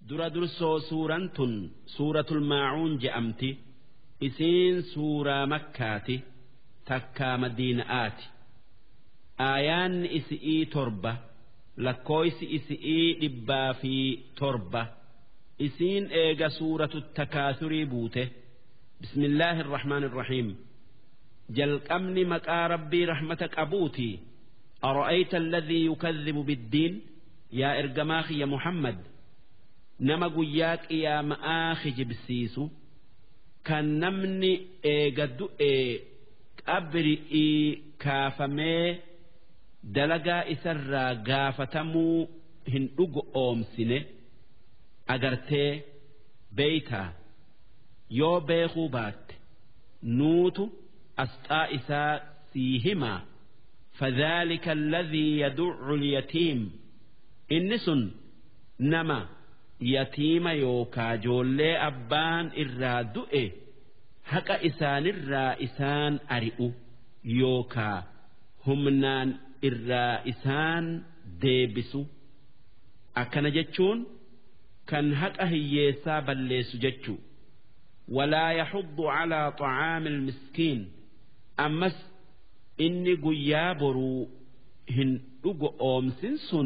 dura dursoo suuraan tun suuratul maacuun je'amti isiin suuraa makkaati takkaa madiina'aati aayaanni isi'ii torba lakkooysi isi'ii dhibbaa fi torba isiin eega suuratu takaasurii buute bismillaahi irrahmaan irrahiim jalqabni maqaa rabbii rahmata qabuutii أرأيت الذي يكذب بالدين يا إرجماخ يا محمد nama guyyaa qiyaamaa kijibsiisu kan namni eega du'ee qabri'ii kaafamee dalagaa isarraa gaafatamuu hin dhugu oomsine agartee beeytaa yoo beekuu baatte nuutu asxaa isaa sii himaa فذلك الذي يدع اليتيم إنس نما yatiima yookaa joollee abbaan irraa du'e haqa isaanirraa isaan ari'u yookaa humnaan irraa isaan deebisu akkana jechuun kan haqa hiyyeessaa balleessu jechuu walaa yaxuddu calaa طacaami ilmiskiin ammas inni guyyaa boruu hin dhugo oomsin sun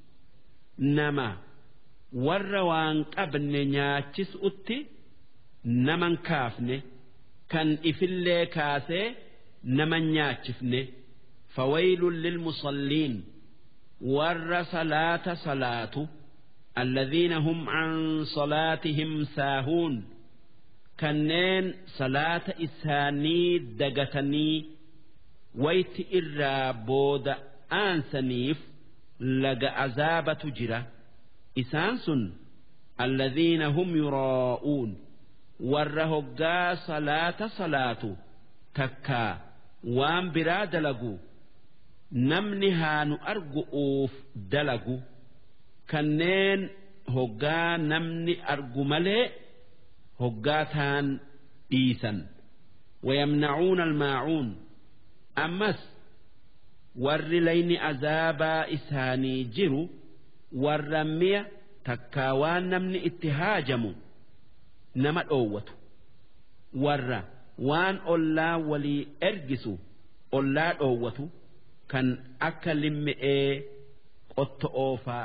nama warra waan qabne nyaachisutti naman kaafne kan ifillee kaasee naman nyaachifne fawaylun lilmusalliin warra salaata salaatu alladhiina hum an salaatihim saahuun kanneen salaata isaanii dagatanii wayti irraa booda aansaniif laga azaabatu jira isaan sun alladhiina hum yuraa'uun warra hoggaa salaata salaatu takkaa waan biraa dalagu namni haa nu argu'uuf dalagu kanneen hoggaa namni argu malee hoggaa taan dhiisan ويمنعون الماعون أمس warri layni azaabaa isaanii jiru warra mi'a takkaa waan namni itti haajamu nama dhoowwatu warra waan ollaa walii ergisu ollaa dhoowwatu kan akka limmi'ee qotto oofaa.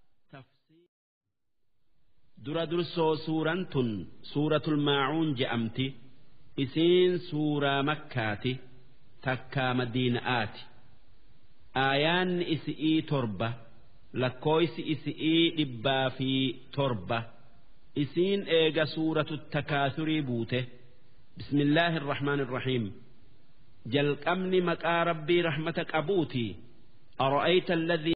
dura dursoo suuraan tun suuratul maacuun je'amti isiin suuraa makkaati takkaa madiina'aati aayaanni isi'ii torba. lakkooysi isi'ii dhibbaa fi torba isiin eega suuratu takaasurii buute bismillaahi irrahmaan irrahiim jalqabni maqaa rabbii rahmata qabuutii ara'ayta alladhii